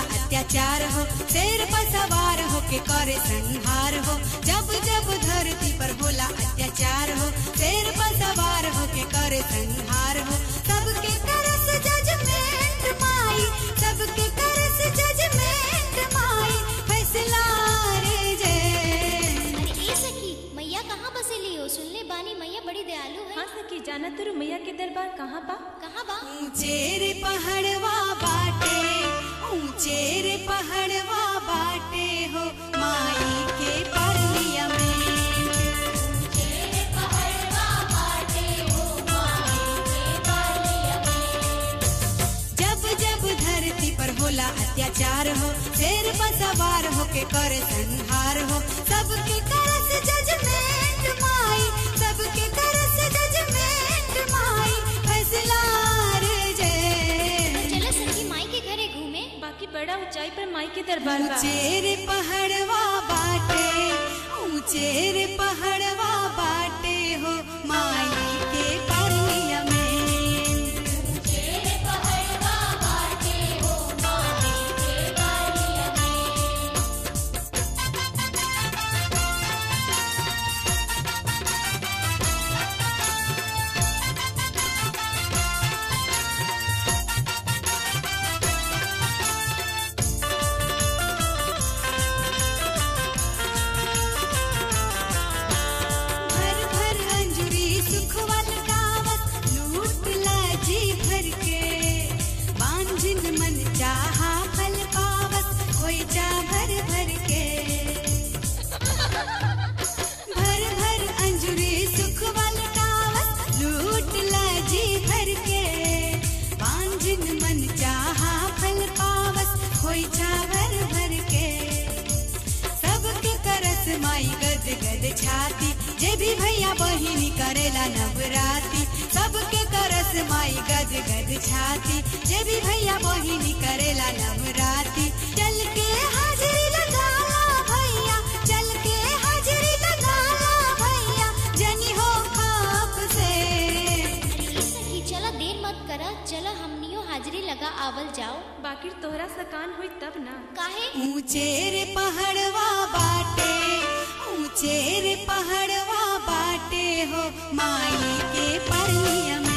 अत्याचार हो शेर पर सवार हो के करे संहार हो जब जब धरती पर होला अत्याचार हो शेर पर सवार हो के करे संहार हो सबके करस जजमेंट माई सबके करस जजमेंट माई फैसला रे जय अरे ए सखी मैया कहाँ बसेली हो सुनले बानी मैया बड़ी दयालु है हाँ सखी जाना तुरु मैया के दरबार कहाँ बा कहाँ बा ऊंचे रे पहाड़वा बाटे ऊंचे रे पहाड़वा बाटे हो माई के परलिया में जब जब धरती पर होला अत्याचार हो शेर पर सवार हो के करे संहार हो सबके करस जजमेंट माई सबके करस जजमेंट माई फैसला रे जय चलो सखी माई के घरे घूमे बाकी बड़ा ऊंचाई पर माई के दरबार बा ऊंचे रे पहाड़वा बाटे ऊंचे रे पहाड़वा बाटे हो माई के परलिया में भर भर अंजुरी सुखवल गावत लूट लाजी भर के बांझिन मन चाहा फल पावत कोई चा भर भर के भर भर अंजुरी सुखवल गावत लूट लाजी भर के बांझिन मन चाहा फल पावत कोई चा भर भर के सबके करस माई गद गद छाती जे भी भैया बहिनी करेला नवराती सबके करस माई गद गद छाती जे भी भैया बहिनी करेला नवराती चल के हाजिरी लगाला भैया चल के हाजिरी लगाला भैया जनी हो खाप से अरे ए सखी चला देर मत करा चला हमनियो हाजिरी लगा आवल जाओ बाकी तोहरा सकान हुई तब ना काहे ऊंचे रे पहाड़वा बाटे ऊंचे रे पहाड़वा बाटे हो माई के परलिया में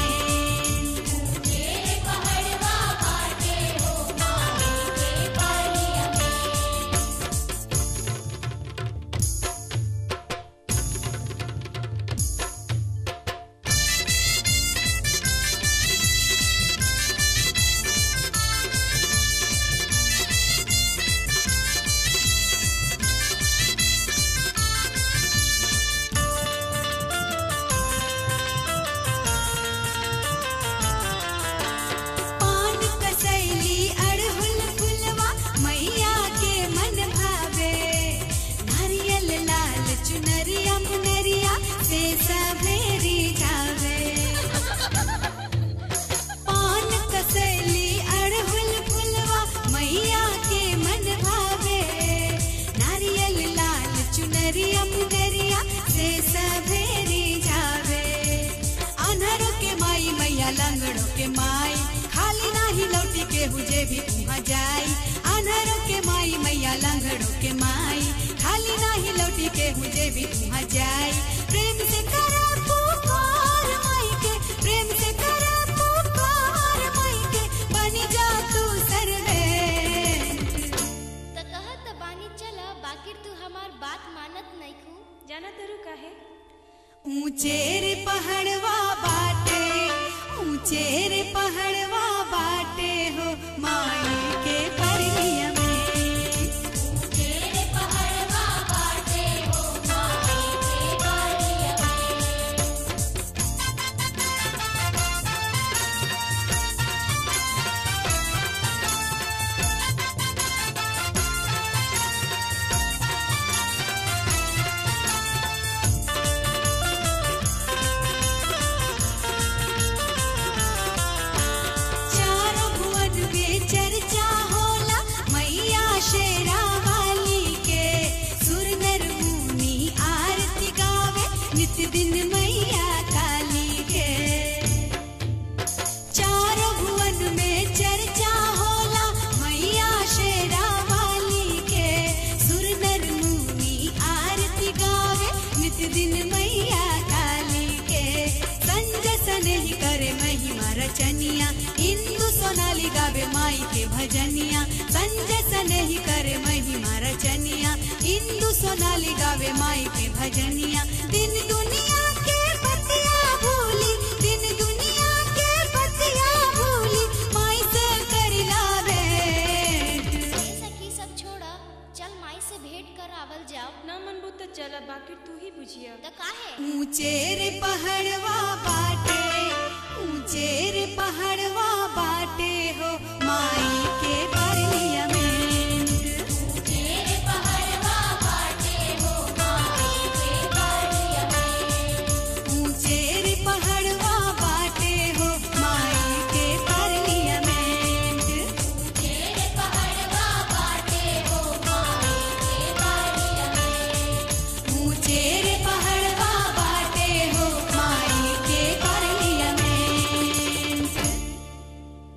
पान कसैली अड़हुल फुलवा मैया के मन भावे नारियल लाल चुनरिया मुनरिया से सवेरी जावे पान कसैली अड़हुल फुलवा मैया के मन भावे नारियल लाल चुनरिया मुनरिया से सवेरी जावे अनहरों के माई मैया लंगड़ों के माई खाली नाही लौटी के हुजे भी वहाँ जाई अनहरों के माई मैया लंगड़ों के माई खाली नाही लौटी के हुजे भी वहाँ जाई प्रेम से करा पुकार माई के प्रेम से करा पुकार माई के बन जा तू सर्वे त कहत बानी चला बाकी तू हमार बात मानत नहीं खू जाना तुरु काहे ऊंचे रे पहाड़वा बाटे ऊंचे रे पहाड़वा बाटे हो माई के परलिया में चारों भुवन में चर्चा होला रचनिया इंदु सोनाली गावे माई के भजनिया संजय सनेही करे महिमा रचनिया इंदु सोनाली गावे माई के भजनिया दिन दुनिया के बतिया भूली दिन दुनिया के बतिया भूली माई से करिला भेंट ए सखी सब छोड़ा चल माई से भेंट कर आवल जाओ ना मनबू तो चला बाकी तू ही बुझिया तो काहे ऊंचे रे पहाड़वा बाटे ऊंचे रे पहाड़वा बाटे हो माई के